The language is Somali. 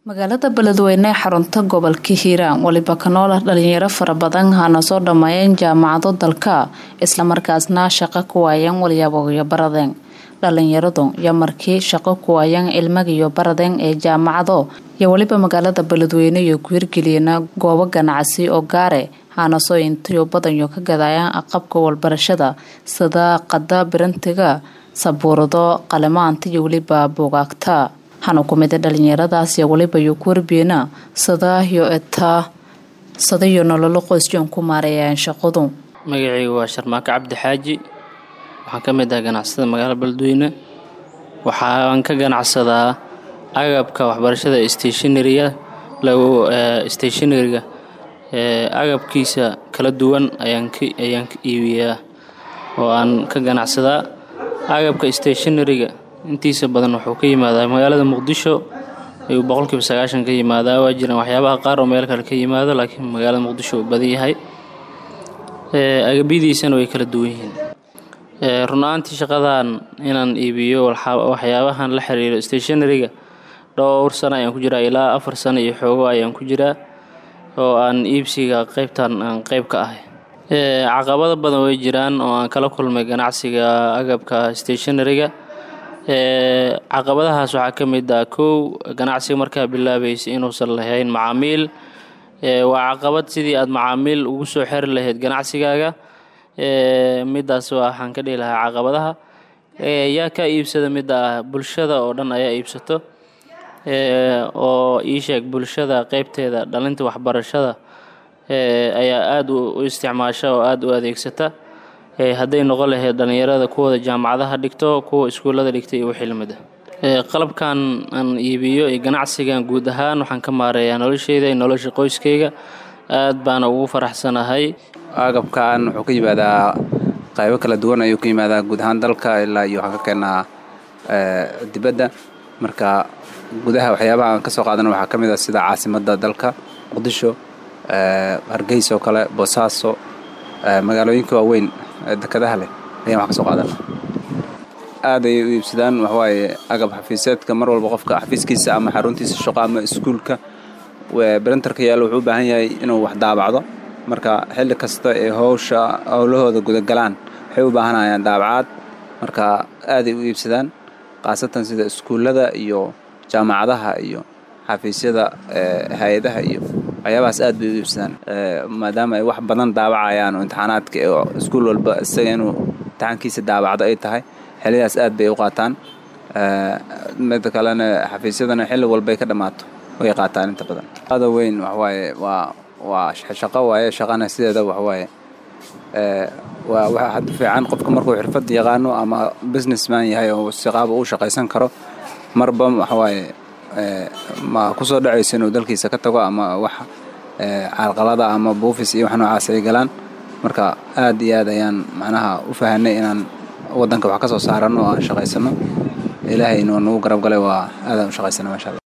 magaalada beledweyne ee xarunta gobolka hiiraan weliba ka nool ah dhalinyaro fara badan hana soo dhammeeyeen jaamacado dalka islamarkaasna shaqo ku waayeen walyaabogyo baradeen dhalinyaradu iyo markii shaqo ku waayeen ilmagiyo baradeen ee jaamacado iyo weliba magaalada beledweyne iyo ku hirgeliyana goobo ganacsi oo gaare hana soo intiyo badanyo ka gadayaan aqabka walbarashada sida qada birantiga sabuurado qalimaanta iyo weliba buugaagta hana kumida dhalinyaradaas iyo weliba iyo ku warbiyeena sadaayo etaa sadayo nololo qoysjoon ku maareeyaan shaqadu magacaygu waa sharmaako cabdi xaaji waxaan ka mid ah ganacsada magaalada beledweyne waxaan ka ganacsadaa agabka waxbarashada stationariga lagu stationariga agabkiisa kala duwan ayaan ka ayaan ka iibiyaa oo aan ka ganacsadaa agabka stationariga intiisa badan wuxuu ka yimaadaa magaalada muqdisho ayuu boqolkiiba sagaashan ka yimaadaa waa jiraan waxyaabaha qaar oo meel kale ka yimaado laakiin magaalada muqdisho uu badan yahay agabyadiisana way kala duwan yihiin run ahaantii shaqadan inaan iibiyo waxyaabahan la xiriiro stationariga dhowr sano ayaan ku jiraa ilaa afar sano iyo xoogo ayaan ku jiraa oo aan iibsiga qeybtan aan qeyb ka ahay caqabado badan way jiraan oo aan kala kulmay ganacsiga agabka stationariga caqabadahaas waxaa ka mid ah kow ganacsiga markaa bilaabaysa inuusan lahayn macaamiil waa caqabad sidii aada macaamiil ugu soo xeri lahayd ganacsigaaga midaas waxaan ka dhihi lahaa caqabadaha yaa ka iibsada midda ah bulshada oo dhan ayaa iibsato oo ii sheeg bulshada qeybteeda dhalinta waxbarashada ayaa aada u isticmaasha oo aada u adeegsata hadday noqon lahayd dhalinyarada kuwooda jaamacadaha dhigto kuwa iskuullada dhigta iyo wixii lamid ah qalabkan aan iibiyo iyo ganacsigan guud ahaan waxaan ka maareeyaa nolosheyda iyo nolosha qoyskayga aad baana ugu faraxsanahay agabkan wuxuu ka yimaadaa qaybo kala duwan ayuu ka yimaadaa guud ahaan dalka ilaa iyo waxaan ka keenaa dibadda marka gudaha waxyaabaha aan ka soo qaadana waxaa ka mid ah sida caasimadda dalka muqdisho hargeysa oo kale boosaaso magaalooyinka waaweyn dekadaha leh ayaan wax ka soo qaadana aad ayay u iibsadaan waxawaaye agab xafiiseedka mar walba qofka xafiiskiisa ama xaruntiisa shaqo ama iskuulka brinterka yaalla wuxuu u baahan yahay inuu wax daabacdo marka xilli kasta ee howsha howlahooda gudagalaan waxay u baahanayaan daabacaad marka aaday u iibsadaan khaasatan sida iskuullada iyo jaamacadaha iyo xafiisyada hay-adaha iyo waxyaabahaas aad bay u iibsadaan maadaama ay wax badan daabacayaan oo imtixaanaadka oo iskuul walba isaga inuu imtixaankiisa daabacdo ay tahay xillidaas aad bay u qaataan mida kalena xafiisyadana xilli walbay ka dhammaato way qaataan inta badan ada weyn waxawaaye waa waa shaqo waaye shaqana sideeda waxawaaye waa waxa had fiican qofka markuu xirfad yaqaano ama businessman yahay oo siqaaba uu shaqaysan karo marba waxawaaye ma kusoo dhacayso inuu dalkiisa ka tago ama wax caalqalada ama buufis iyo wax noocaas ay galaan marka aad iyo aad ayaan macnaha u fahanay inaan waddanka wax ka soo saarano oo aan shaqaysano ilaahay inuu nagu garab galay waa aadaan u shaqaysana maasha alla